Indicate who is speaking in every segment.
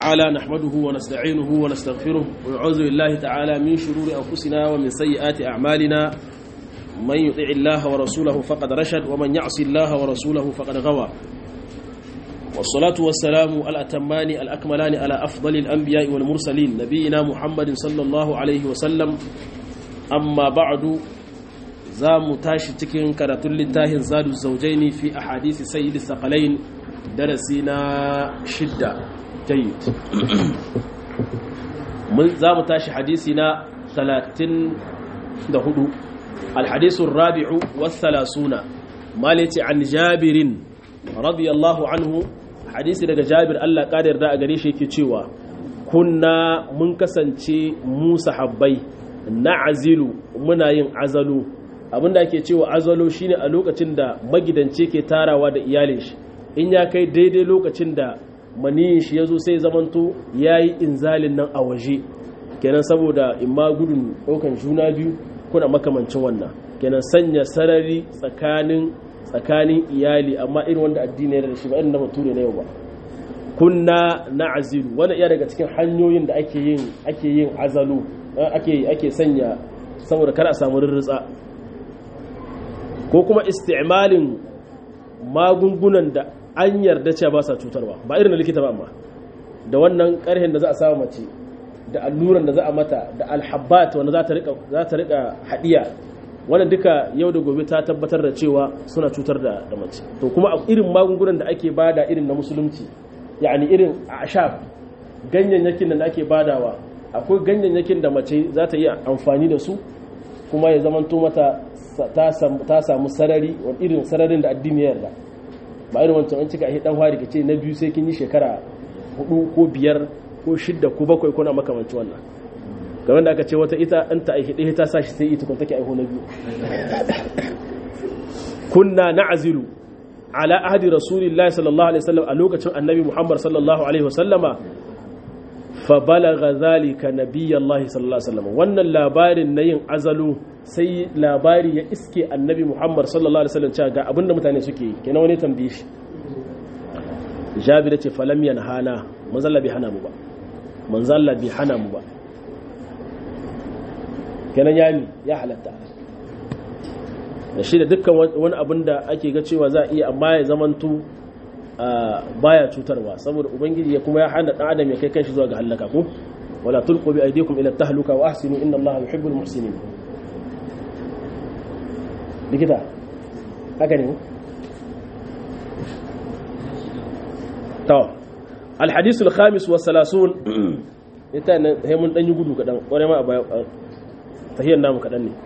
Speaker 1: تعالى نحمده ونستعينه ونستغفره ونعوذ بالله تعالى من شرور أنفسنا ومن سيئات أعمالنا من يطع الله ورسوله فقد رشد ومن يعصي الله ورسوله فقد غوى والصلاة والسلام الأتمان الأكملان على أفضل الأنبياء والمرسلين نبينا محمد صلى الله عليه وسلم أما بعد زام تاشي تكين كراتل للتاهن زاد الزوجين في أحاديث سيد الثقلين درسنا شدة جيد زام تاشي حديثنا ثلاثين دهدو الحديث الرابع والثلاثون مالتي عن جابر رضي الله عنه hadisi daga jabir Allah ƙada yarda a gare shi yake cewa kunna mun kasance mu sahabbai na azilu muna yin azalu abinda ake cewa azalu shine a lokacin da magidance ke tarawa da iyalin shi in ya kai daidai lokacin da maniyin shi ya zo sai zamanto ya yi inzalin nan a waje kenan saboda in ma gudun ɗaukan juna biyu kuna makamancin wannan kenan sanya sarari tsakanin tsakanin iyali amma irin wanda addini ya da shi ba irin na bature na yau ba kunna na azilu wanda iya daga cikin hanyoyin da ake yin ake yin azalu ake ake sanya saboda kar a samu rirritsa ko kuma isti'malin magungunan da an yarda cewa ba sa cutarwa ba irin na likita ba amma da wannan karhin da za a samu mace da alluran da za a mata da alhabbat wanda za ta rika za ta rika hadiya wannan duka yau da gobe ta tabbatar da cewa suna cutar da da mace to kuma irin magungunan da ake bada irin na musulunci yani irin ashab ganyayyakin da ake badawa akwai ganyayyakin da mace za ta iya amfani da su kuma ya zamanto mata ta samu sarari wani irin sararin da addini ya yarda ba irin wancan an cika dan hari ka ce na biyu sai kin yi shekara hudu ko biyar ko shidda ko bakwai ko na makamanci wannan game da aka ce wata ita an ta aihe ɗaya ta sa shi sai ita kun take aiho na biyu kunna na'zilu ala ahdi rasulillahi sallallahu alaihi wasallam a lokacin annabi muhammad sallallahu alaihi wasallama fa balagha zalika nabiyallahi sallallahu alaihi wasallam wannan labarin na yin azalu sai labari ya iske annabi muhammad sallallahu alaihi wasallam cewa ga abinda mutane suke yi kenan wani tambaye shi jabir ce falam yanhana manzalla bai hana mu ba manzalla bai hana mu ba kenan ya mi ya halatta da shi da dukkan wani abin da ake ga cewa za a iya amma ya zamantu baya cutarwa saboda ubangiji ya kuma ya hana dan adam ya kai kanshi zuwa ga halaka ko wala tulqu bi aydikum ila tahluka wa ahsinu inna allaha yuhibbul muhsinin likita haka ne to الحديث الخامس والثلاثون ita nan sai mun dan yi gudu kadan kware ma a baya tahiyar namu kaɗan ne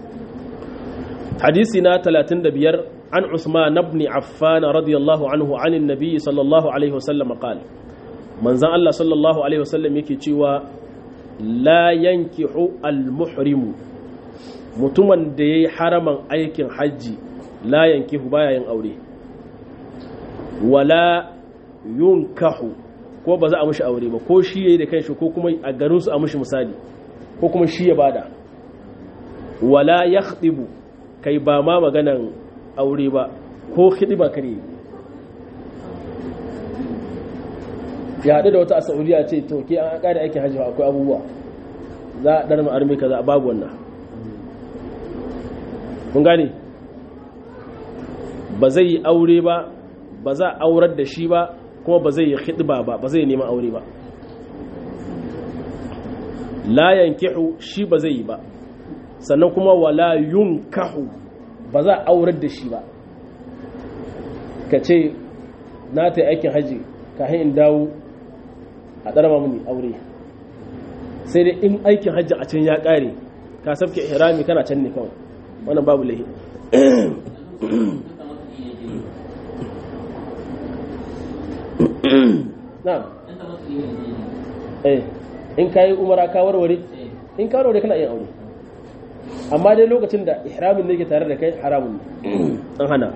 Speaker 1: hadisi na 35 an usman ibn affan radiyallahu anhu anin nabi sallallahu alaihi wasallam qala manzan Allah sallallahu alaihi wasallam yake cewa la yankihu al-muhrimu mutumin da yayi haraman aikin hajji la yankihu baya yin aure wala yunkahu ko ba za a mishi aure ba ko shi yayi da kanshi ko kuma a garin su a mishi misali ko kuma shi ya bada wala ya kai ba ma maganan aure ba ko ba kare ya haɗu da wata a saudiya ce to ke an ƙada aikin hajji akwai abubuwa za a ɗar ma'armi ka za a babu wannan kun gane ba zai yi aure ba ba za a aurar da shi ba kuma ba zai yi hidba ba ba zai neman aure ba la yankihu shi ba zai yi ba sannan kuma wala yunkahu ba za a aurar da shi ba ka ce na ta aikin haji kafin in dawo a ɗarama mini aure sai dai in aikin hajji a can ya ƙare ka sabke ihrami kana can ne kawai wannan babu lahi na eh in kayi umara ka warware in ka warware kana yin aure amma dai lokacin da ihramin ne ke tare da kai haramun an hana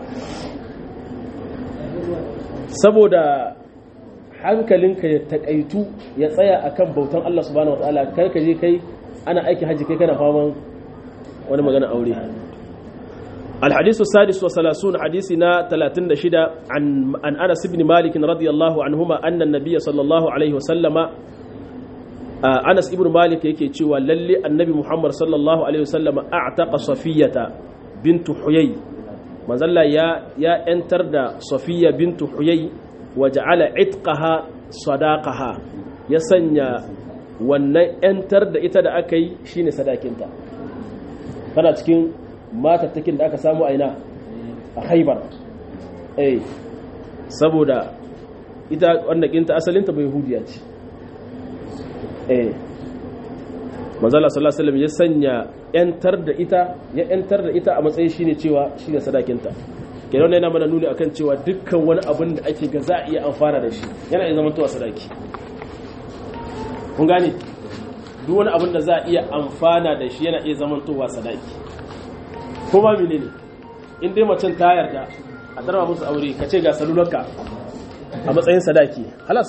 Speaker 1: saboda hankalinka ya takaitu ya tsaya akan bautan Allah subhanahu wataala kai ka je kai ana aikin haji kai kana faman wani magana aure الحديث السادس والثلاثون حديثنا ثلاثين شدة عن عن أنس بن مالك رضي الله عنهما أن النبي صلى الله عليه وسلم أنس بن مالك يكي تشوى للي النبي محمد صلى الله عليه وسلم أعتق صفية بنت حيي ما زال يا يا انتر دا صفية بنت حيي وجعل عتقها صداقها يسنى wannan 'yantar da ita da aka yi shine sadakinta tana cikin matattakin da aka samu aina a haibar eh saboda ita wannan kinta asalinta bai hudiya ce eh manzala sallallahu alaihi wasallam ya sanya yantar da ita ya yantar da ita a matsayin shine cewa shine sadakinta kenan yana mana nuni akan cewa dukkan wani abin da ake ga za a iya amfana da shi yana iya zamantowa sadaki kun gane duk wani abin da za a iya amfana da shi yana iya zamantowa sadaki ko ba mene ne in dai macen ta yarda a darba musu aure ka ce ga salularka a matsayin sadaki halas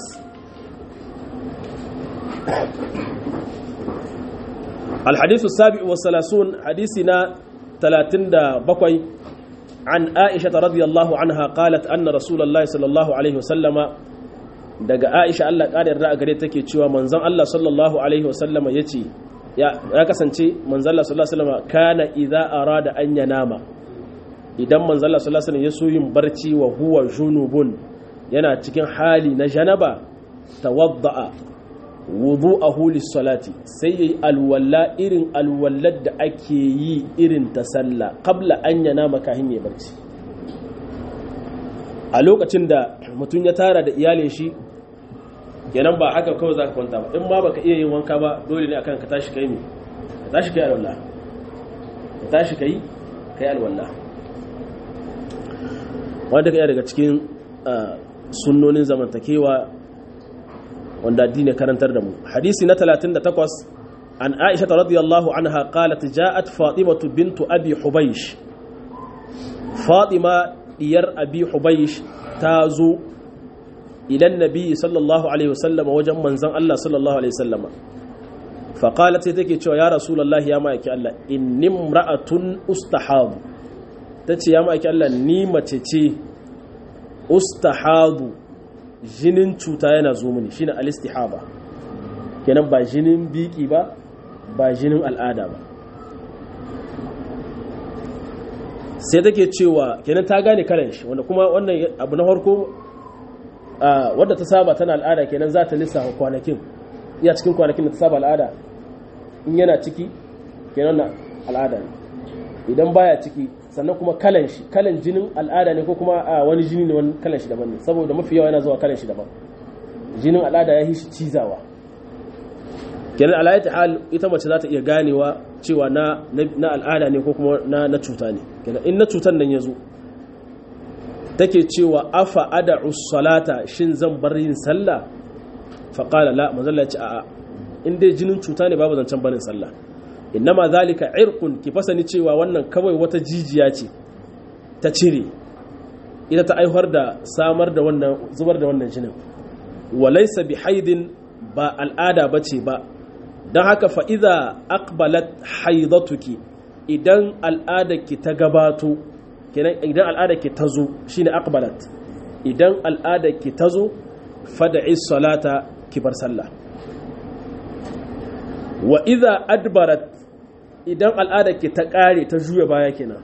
Speaker 1: الحديث السابع والثلاثون حديثنا ثلاثين بقوي عن عائشة رضي الله عنها قالت أن رسول الله صلى الله عليه وسلم daga Aisha Allah ƙarin ra'a gare take cewa manzon Allah sallallahu alaihi wasallama yace ya kasance manzon Allah sallallahu alaihi wasallama kana idza arada an yanama idan manzon Allah sallallahu alaihi wasallam ya so yin barci wa huwa junubun yana cikin hali na janaba tawadda'a wudu'ahu lis-salati sai yayi alwalla irin alwallar da ake yi irin ta sallah qabla an yanama kahin ya barci a lokacin da mutum ya tara da iyalin shi kenan ba haka kawai za ka kwanta ba in ma baka iya yin wanka ba dole ne akan ka tashi kai ne ka tashi kai alwala ka tashi kai kai alwala wanda ka iya daga cikin sunnonin zamantakewa wanda addini karantar da mu hadisi na 38 an aisha radiyallahu anha qalat ja'at fatimatu bintu abi hubaysh fatima diyar abi hubaysh ta zo ilan nabi sallallahu alaihi wasallam wajen manzon Allah sallallahu alaihi wasallama faqalat sai take cewa ya rasulullahi ya ma'aiki Allah inni imra'atun ustahadu tace ya ma'aiki Allah ni mace ce ustahadu jinin cuta yana zo mini shine al-istihaba kenan ba jinin biki ba ba jinin al'ada ba sai take cewa kenan ta gane kalan shi wanda kuma wannan abu na farko wadda ta saba tana al'ada kenan za ta lissafa kwanakin iya cikin kwanakin da ta saba al'ada in yana ciki kenan na al'ada ne idan baya ciki sannan kuma kalan shi kalan jinin al'ada ne ko kuma a wani jini ne wani kalan shi daban ne saboda mafi yawa yana zuwa kalan shi daban jinin al'ada ya yi shi cizawa kenan alayati hal ita mace za ta iya ganewa cewa na na al'ada ne ko kuma na na cuta ne kenan in na cutan nan ya zo take cewa afa ada'u salata shin zan bar yin sallah fa qala la manzalla ya ce a'a in dai jinin cuta ne babu zancen barin sallah innama zalika irqun ki fasani cewa wannan kawai wata jijiya ce ta cire ita ta aihuwar da samar da wannan zubar da wannan jinin walaysa bihaidin ba al'ada bace ba don haka fa idza aqbalat haidatuki idan al'adarki ta gabato kenan idan al'adarki ta zo shine aqbalat idan al'adarki ta zo fad'i salata ki bar sallah wa idza adbarat idan al'adarki ta kare ta juya baya kenan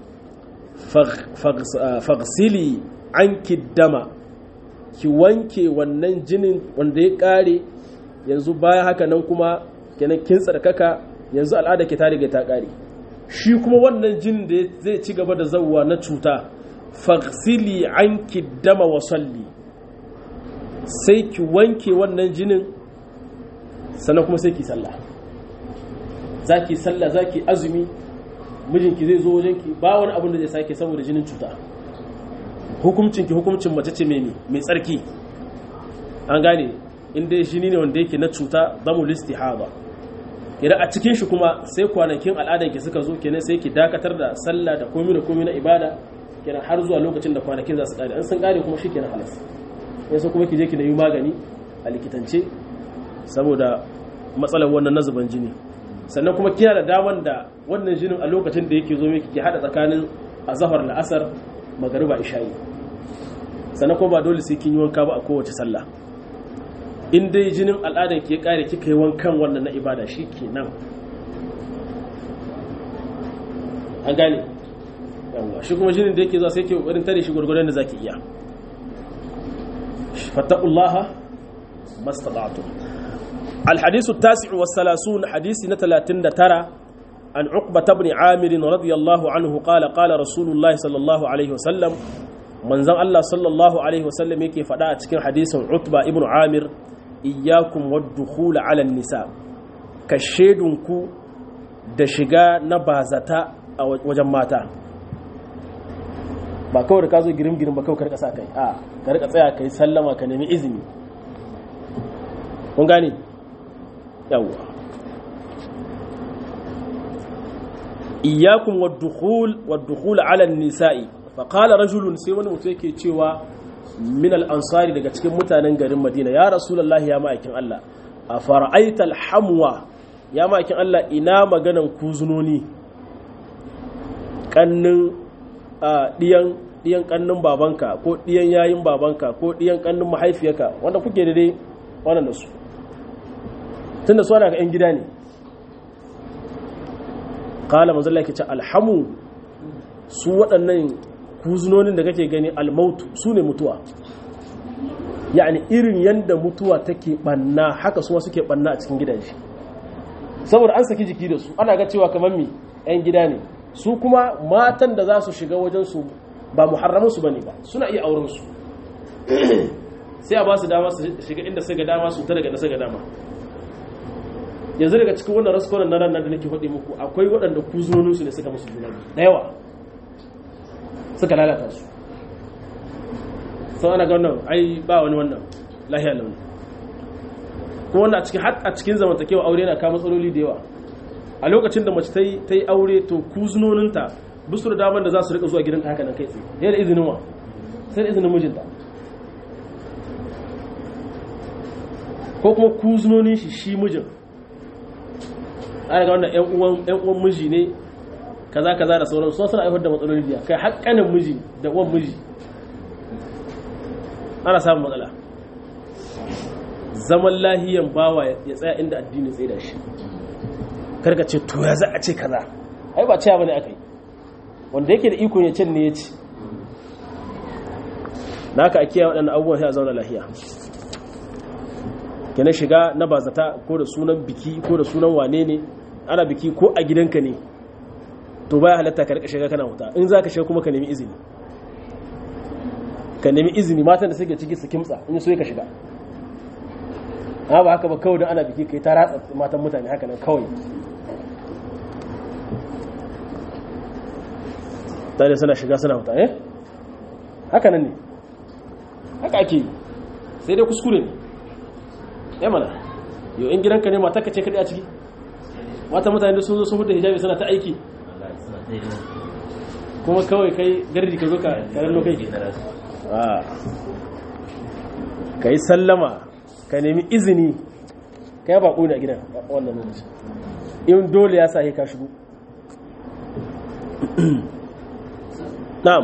Speaker 1: faghsili anki dama ki wanke wannan jinin wanda ya kare yanzu baya haka nan kuma kenan kin tsarkaka yanzu al'ada ki ta riga ta kare shi kuma wannan jinin da zai ci gaba da zawwa na cuta faghsili anki dama wa salli sai ki wanke wannan jinin sannan kuma sai ki sallah zaki sallah zaki azumi mijinki zai zo wajenki ba wani abin da zai sake saboda jinin cuta hukumcinki hukumcin mace ce mai mai tsarki an gane inda jini ne wanda yake na cuta zamu listihaba idan a cikin shi kuma sai kwanakin al'adanki suka zo kenan sai ki dakatar da sallah da komai da komai na ibada kenan har zuwa lokacin da kwanakin za su kare an sun kare kuma shi kenan halas yanzu kuma ki je ki na yi magani a likitance saboda matsalar wannan nazuban jini sannan kuma kina da daman da wannan jinin a lokacin da yake zo miki ki hada tsakanin azhar la'asar magariba isha'i sannan kuma ba dole sai kin yi wanka ba a kowace sallah in dai jinin al'adar ke kare kika yi wankan wannan na ibada shi ke nan an gane yawwa shi kuma jinin da yake zuwa sai ke kokarin tare shi gurgurdan da zaki iya fattaqullaha mastata'tum الحديث التاسع والثلاثون حديث نتلاتين ترى عن عقبة بن عامر رضي الله عنه قال قال رسول الله صلى الله عليه وسلم من زن الله صلى الله عليه وسلم يكي فدا cikin hadisin Utba ibn Amir iyyakum wad-dukhul 'ala an-nisa kashedunku da shiga na bazata a wajen mata ba kawai da ka zo girim girim ba kawai ka rika sa kai a ka rika tsaya kai sallama ka nemi izini kun gane yawwa iyyakum wad-dukhul wad-dukhul 'ala an-nisa'i fa qala rajulun sai wani mutum yake cewa min al-ansari daga cikin mutanen garin Madina ya rasulullahi ya ma'aikin Allah a fara'aita al-hamwa ya ma'aikin Allah ina maganan kuzunoni kannin diyan diyan kannin babanka ko diyan yayin babanka ko diyan kannin mahaifiyarka wanda kuke da dai wannan da su tunda su ana ga 'yan gida ne kala manzala ke ce alhamu su waɗannan kuzunonin da kake gani almautu su ne mutuwa yani irin yadda mutuwa take ɓanna haka su suke ɓanna a cikin gidaje saboda an saki jiki da su ana ga cewa kamar mi 'yan gida ne su kuma matan da za su shiga wajensu ba muharramansu ba ne ba suna iya aurensu sai a ba su dama su shiga inda suka dama su ta daga da suka dama yanzu daga cikin wannan raskonan na ranar da nake faɗi muku akwai waɗanda kuzunoninsu ne suka musu juna da yawa suka lalata su sau ana ga wannan ai ba wani wannan lahiya launi kuma wannan a cikin har a cikin zamantakewa aure na kama matsaloli da yawa a lokacin da mace ta yi aure to kuzunoninta bisu da damar da za su rika zuwa gidanta haka nan kai tsaye yana izinin wa sai da izinin mijinta ko kuma kuzunonin shi shi mijin ana ga wannan 'yan uwan miji ne kaza kaza da sauran su suna haifar da matsaloli biya kai haƙƙanin miji da uwan miji ana samun matsala zaman lahiyan bawa ya tsaya inda addini tsaye da shi karka ce to ya za a ce kaza ai ba cewa bane aka yi wanda yake da ikon ya can ne ya ci na haka a kiyaye waɗannan abubuwan sai a zauna lahiya kenan shiga na bazata ko da sunan biki ko da sunan wane ne ana biki ko a gidanka ne to baya halatta ka rika shiga kana wuta in za ka shiga kuma ka nemi izini ka nemi izini matan da suke ciki su kimtsa in so ka shiga amma ba haka ba kawai don ana biki kai ta ratsa matan mutane haka nan kawai tare suna shiga suna wuta eh haka nan ne haka ake yi sai dai kuskure ne ya mana yau in gidanka ne mata ka ce kaɗai a ciki mata mutane da sun zo sun hudu hijabi suna ta aiki kuma kawai kai gardi ka zo ka karan kai ka yi sallama ka nemi izini ka yi baƙo ne a gidan wannan lokaci in dole ya sa ka shigo na'am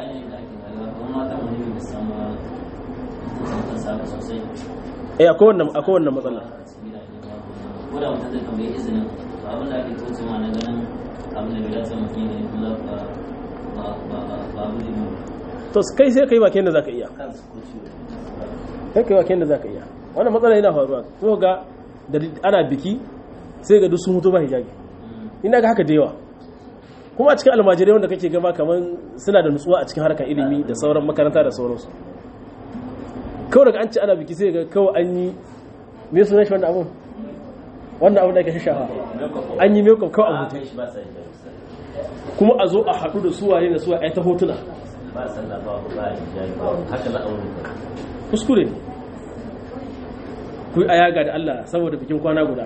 Speaker 1: eh akwai wannan akwai wannan matsala
Speaker 2: ko da mutum zai tambayi izinin to abin da ake kauce ma na ganin abin da bai dace mutum ya kuma ba ba ba ba abu ne
Speaker 1: to kai sai kai bakin da zaka iya
Speaker 2: kansu ko ciwo
Speaker 1: kai kai bakin da zaka iya wannan matsala yana faruwa ko ga da ana biki sai ga duk sun hutu ba hijabi ina ga haka da yawa kuma a cikin almajirai wanda kake gama kamar suna da nutsuwa a cikin harkar ilimi da sauran makaranta da sauransu kawai daga an ci ana biki sai ga kawai an yi me sunan shi wannan abun wannan abun da ake shafa an yi makeup kawai a
Speaker 2: a
Speaker 1: hutu
Speaker 2: kai shi ba sai da
Speaker 1: kuma a zo a haɗu da suwaye da suwaye a yi ta hotuna
Speaker 2: ba sallah ba ba hijabi ba haka za a wurin ka
Speaker 1: kuskure ne ku yi a yaga da Allah saboda bikin kwana guda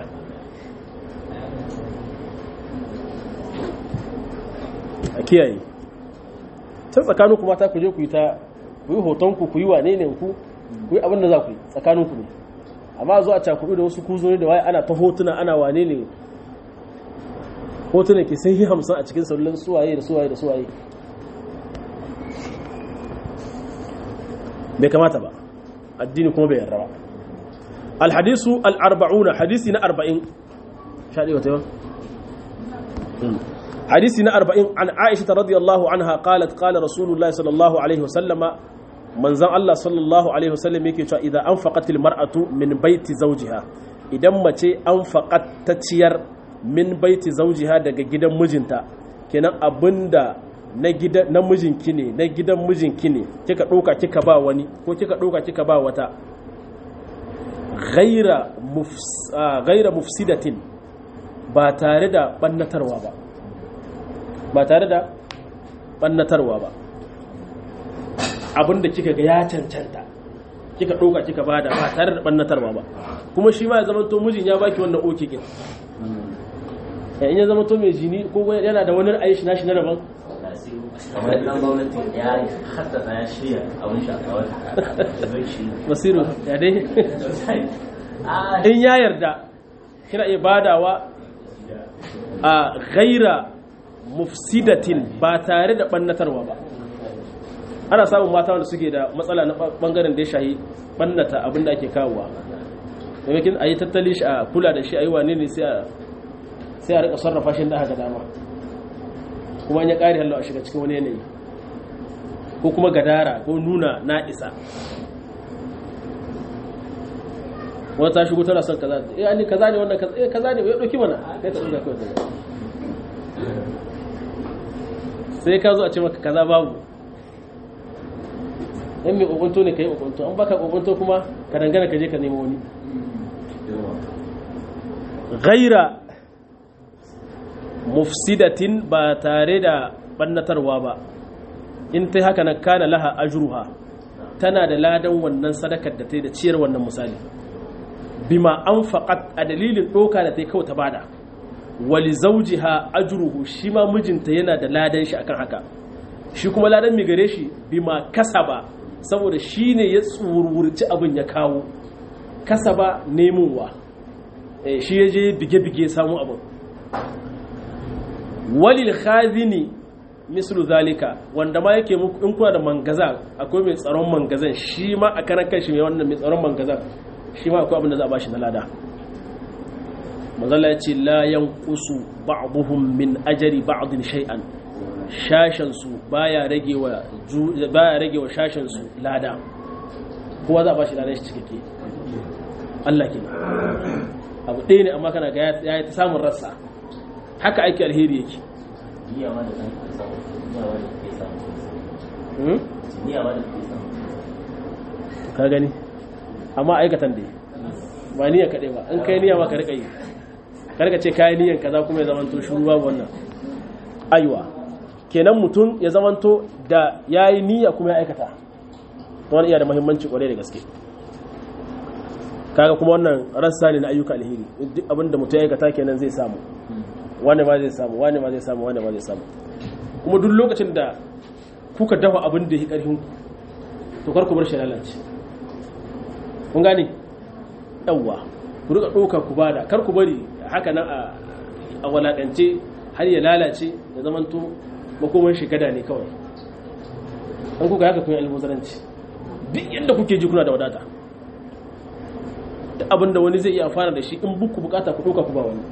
Speaker 1: a kiyaye ta tsakaninku mata ku je ku yi ta ku yi hotonku ku yi wane ne ku ku yi abin da za ku yi tsakaninku ne amma zo a cakudu da wasu kuzuri da waye ana ta hotuna ana wane ne hotuna ke sai yi hamsin a cikin salulan suwaye da suwaye da suwaye bai kamata ba addini kuma bai yarda ba alhadisu al-arba'una hadisi na 40 shaɗi wata yau hadisi na 40 an aisha radiyallahu anha qalat qala rasulullahi sallallahu alaihi wasallama manzan Allah sallallahu alaihi wasallam yake cewa idan anfaqatil mar'atu min baiti zawjiha idan mace anfaqat ta ciyar min baiti zawjiha daga gidan mijinta kenan abinda na gidan na mijinki ne na gidan mijinki ne kika ɗauka kika ba wani ko kika ɗauka kika ba wata ghaira ghaira mufsidatin ba tare da bannatarwa ba ba tare da bannatarwa ba abinda kika ga ya cancanta kika ɗauka kika bada ba tare da bannatarwa ba kuma shi ma ya zama to mijin ya baki wannan oke kin in ya zama to mai jini ko yana da wani ra'ayi shi na shi na daban
Speaker 2: kamar dan gwamnati ya haddasa ya shirya abin shakawar
Speaker 1: basiru ya dai in ya yarda kina iya badawa a ghaira mufsidatin ba tare da bannatarwa ba ana samun mata wanda suke da matsala na bangaren da ya shahi bannata abin da ake kawowa maimakin a yi tattali shi a kula da shi a yi wane ne sai a rika sarrafa shi da haka dama kuma ya ƙari hallo a shiga cikin wani yanayi ko kuma gadara ko nuna na isa wata ta shigo tana son kaza eh ani kaza ne wannan kaza eh kaza ne ya dauki mana kai ta dinga kawai sai ka zo a ce maka kaza babu in mai kokonto ne kai kokonto an baka kokonto kuma ka dangana ka je ka nemo wani ghaira mufsidatin ba tare da bannatarwa ba in ta haka na kana laha ajruha tana da ladan wannan sadakar da ta yi da ciyar wannan misali bima an faƙat a dalilin ɗoka da ta yi kawai ta bada wali zaujiha ajruhu shi ma mijinta yana da ladan shi akan haka shi kuma ladan mai gare shi bima kasaba saboda shi ne ya tsurwurci abin ya kawo kasaba nemowa shi ya je bige-bige samu abin walil khazini mislu zalika wanda ma yake muku in kuna da mangaza akwai mai tsaron mangazan shi ma a karan kanshi mai wannan mai tsaron mangazan shi ma akwai abin da za a bashi na lada mazalla ya ce la yanqusu ba'dhum min ajri ba'din shay'an shashan su baya rage wa baya rage wa shashan su lada kowa za a bashi ladan shi cikakke Allah kenan abu ɗaya ne amma kana ga ya ta samun rassa haka aiki alheri yake
Speaker 2: niyya ma da kan samu niyya ma da ke samu niyya ma da ke samu
Speaker 1: ka gani amma aikatan dai ba niyya kaɗai ba in kai niyya ma ka riƙa yi karka ce kayan niyyan kaza kuma ya zamanto shuru babu wannan aiwa kenan mutum ya zamanto da ya yi niyya kuma ya aikata wani iya da muhimmanci kwarai da gaske kaga kuma wannan rassa ne na ayyuka alheri duk abin da mutum ya aikata kenan zai samu wani ma zai samu wani ma zai samu wani ma zai samu kuma duk lokacin da kuka dafa abin da ya karfin to kar ku bar shi lalace kun gane yawwa ku rika ɗauka ku bada kar ku bari haka nan a walakance har ya lalace da zamanto makoman shekada ne kawai an kuka haka kun yi almuzaranci duk yadda kuke ji kuna da wadata da abin da wani zai iya amfana da shi in buku bukata ku ɗauka ku ba wani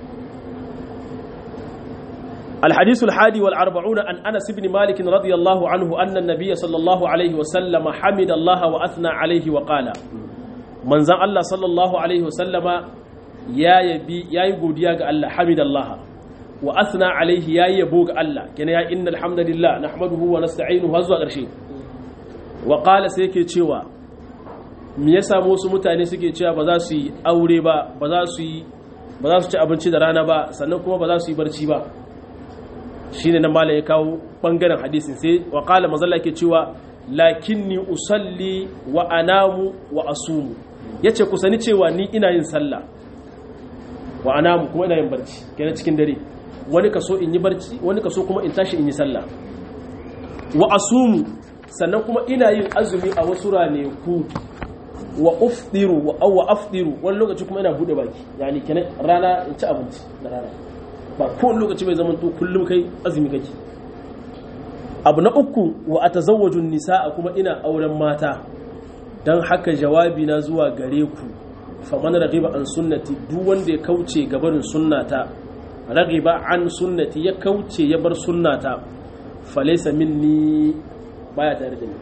Speaker 1: الحديث الحادي والأربعون عن أنس بن مالك رضي الله عنه أن النبي صلى الله عليه وسلم حمد الله وأثنى عليه وقال من زن الله صلى الله عليه وسلم يا يبي يا يقول يا الله حمد الله وأثنى عليه يا يبوك الله كان يا إن الحمد لله نحمده ونستعينه هزوا قرشي وقال سيكي تشيوا me yasa wasu mutane suke cewa ba za su yi aure ba ba za su yi ba za su ci abinci da rana ba sannan kuma ba za su yi barci ba shine nan malam ya kawo bangaren hadisin sai wa qala mazalla yake cewa lakinni usalli wa anamu wa asumu yace ku sani cewa ni ina yin sallah wa anamu kuma ina yin barci kenan cikin dare wani kaso in yi barci wani kaso kuma in tashi in yi sallah wa asumu sannan kuma ina yin azumi a wasu raneku wa ufdiru wa wa afdiru wani lokaci kuma ina bude baki yani kenan rana in ci abinci da rana ba kowane lokaci bai zama to kullum kai azumi kake abu na uku wa atazawwajun nisaa kuma ina auren mata dan haka jawabi na zuwa gare ku faman raghiba an sunnati duk wanda ya kauce gabarin sunnata raghiba an sunnati ya kauce ya bar sunnata falaysa minni baya tare da ni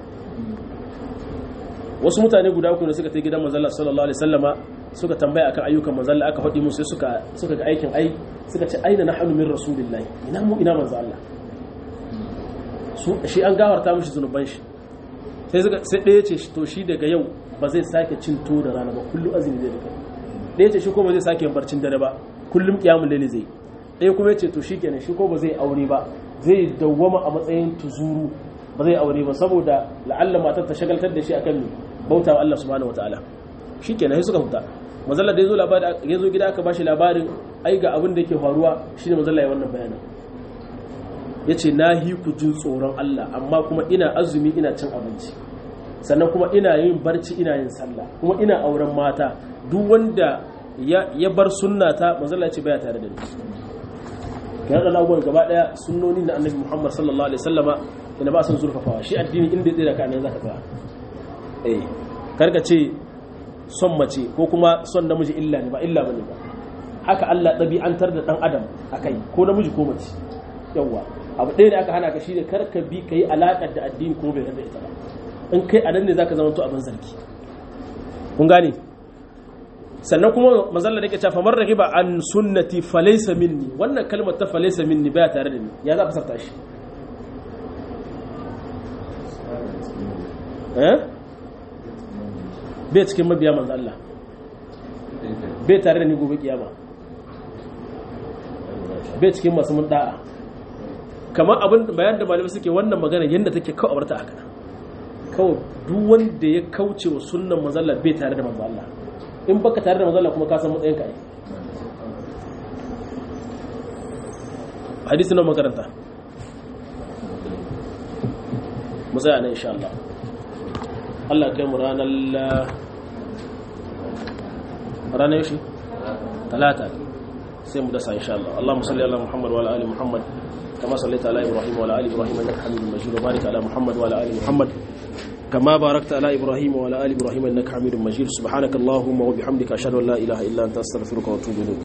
Speaker 1: wasu mutane guda uku ne suka ta gidan manzalla sallallahu alaihi wasallama suka tambaya akan ayyukan manzalla aka faɗi musu sai suka suka ga aikin ai suka ce aina nahnu min rasulillahi ina mu ina manzo Allah su shi an gawarta mishi zunuban shi sai suka sai ɗaya ce to shi daga yau ba zai sake cin to da rana ba kullum azumi zai rika ɗaya ce shi ko ba zai sake barcin dare ba kullum kiyamul laili zai ɗaya kuma ce to shikenan shi ko ba zai aure ba zai dawwama a matsayin tuzuru ba zai aure ba saboda la'alla matar ta shagaltar da shi akan me bauta wa Allah subhanahu wataala shikenan sai suka huta manzalla da yazo labari yazo gida aka bashi labarin ai ga abin da yake faruwa shine manzalla ya wannan bayanin yace nahi ku jin tsoron Allah amma kuma ina azumi ina cin abinci sannan kuma ina yin barci ina yin sallah kuma ina auren mata duk wanda ya bar sunnata manzalla ya ce baya tare da ni kan da abubuwan gaba daya sunnoni na annabi Muhammad sallallahu alaihi wasallama ina ba son zurfafawa shi addini inda zai da ka nan zaka tsaya eh karka ce son mace ko kuma son namiji illa ne ba illa bane ba haka Allah ɗabi'antar da ɗan adam akai ko namiji ko mace yawwa abu ɗaya da aka hana ka shine karka bi kai alaƙar da addini ko bai da ita ba in kai a nan ne zaka zama to abin zargi kun gane sannan kuma mazalla da ke cewa famar ragiba an sunnati falaysa minni wannan kalmar ta falaysa minni baya tare da ni ya za ka sarta shi eh bai cikin mabiya manzo Allah bai tare da ni gobe kiyama bai cikin masu mun da'a kamar abin bayan da malamai suke wannan magana yadda take kawai abarta haka kawai duk wanda ya kauce wa sunnan manzo Allah bai tare da manzo Allah in baka tare da manzo Allah kuma ka san matsayin ka ai hadisi na makaranta mu tsaya nan insha Allah Allah kai mu ranar ranar yaushe talata sai mu dasa insha Allah Allahumma salli ala Muhammad wa ala ali Muhammad kama sallaita ala Ibrahim wa ala ali Ibrahim innaka Hamidum Majid wa barik ala Muhammad wa ala ali Muhammad كما باركت على إبراهيم وعلى آل إبراهيم إنك حميد مجيد سبحانك اللهم وبحمدك أشهد أن لا إله إلا أنت أستغفرك وأتوب إليك